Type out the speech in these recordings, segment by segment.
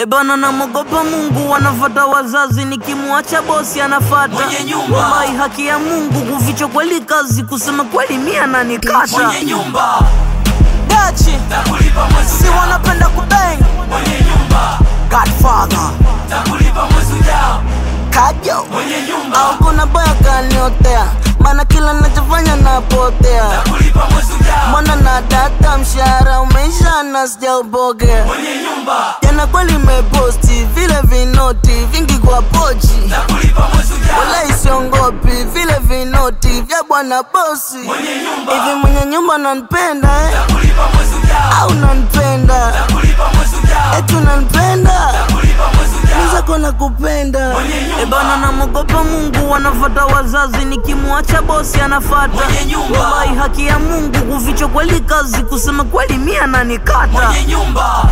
Ebana namogopa Mungu, wanafata wazazi, nikimwacha bosi anafata Mwenye nyumba. Wallahi, haki ya Mungu, kuficha kweli kazi, kusema kweli mia nanikata mwenye nyumba dachi takulipa mwezi si ujao, wanapenda kubang mwenye nyumba Godfather takulipa mwezi ujao, kajo mwenye nyumba au kuna boya kaniotea, maana kila nachofanya napotea takulipa mwezi ujao, mwana na data, mshahara umeisha na sijaupokea mwenye nyumba jana kweli meposti vile vinoti vingi kwa pochi takulipa mwezi ujao, wala isiongopi vile vinoti vya bwana bosi mwenye nyumba hivi mwenye nyumba nanipenda eh? takulipa mwezi ujao, au nanipenda takulipa mwezi ujao, etu nanipenda takulipa mwezi ujao, zako na kupenda Mwenye nyumba. ebana namogopa Mungu wanafata wazazi nikimwacha bosi anafata Mwenye nyumba. wallahi haki ya Mungu kuficha kweli kazi kusema kweli mia nanikata mwenye nyumba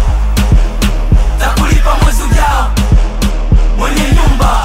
takulipa mwezi ujao, mwenye nyumba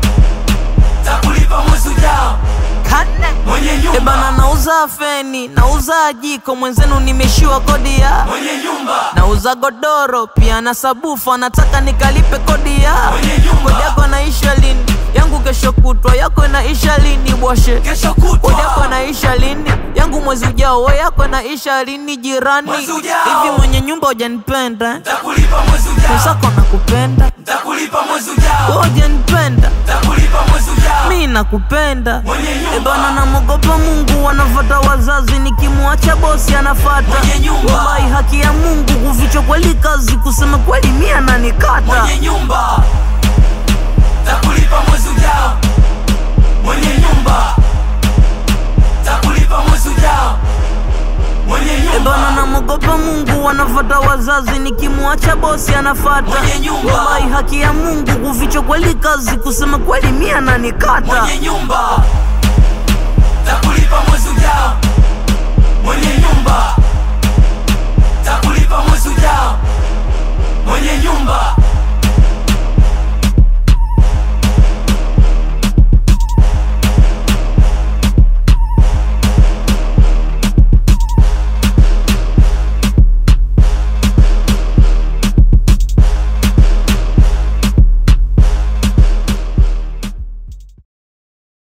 takulipa mwezi ujao, mwenye ebana nyumba nauza feni nauza jiko mwenzenu nimeshiwa kodi ya mwenye nyumba nauza godoro pia na sabufu anataka nikalipe kodi ya Mwenye nyumba. kodi yako naisha lini yangu kesho kutwa yako inaisha lini bwashe kesho kodi yako kutwa inaisha lini yangu mwezi ujao we yako inaisha lini jirani Mwezi ujao. hivi mwenye nyumba hujanipenda takulipa mwezi ujao, mwenzako nakupenda takulipa mwezi ujao, we hujanipenda takulipa mwezi ujao, mi nakupenda mwenye ebana nyumba namogopa Mungu wanafata wazazi nikimwacha bosi anafata Mwenye nyumba. wallahi haki ya Mungu kuficha kweli kazi kusema kweli mia nanikata mwenye nyumba takulipa mwezi ujao, mwenye nyumba takulipa mwezi ujao, mwenye ebana nyumba namogopa Mungu wanafata wazazi nikimwacha bosi anafata Mwenye nyumba. wallahi haki ya Mungu kuficha kweli kazi kusema kweli mia nanikata mwenye nyumba takulipa mwezi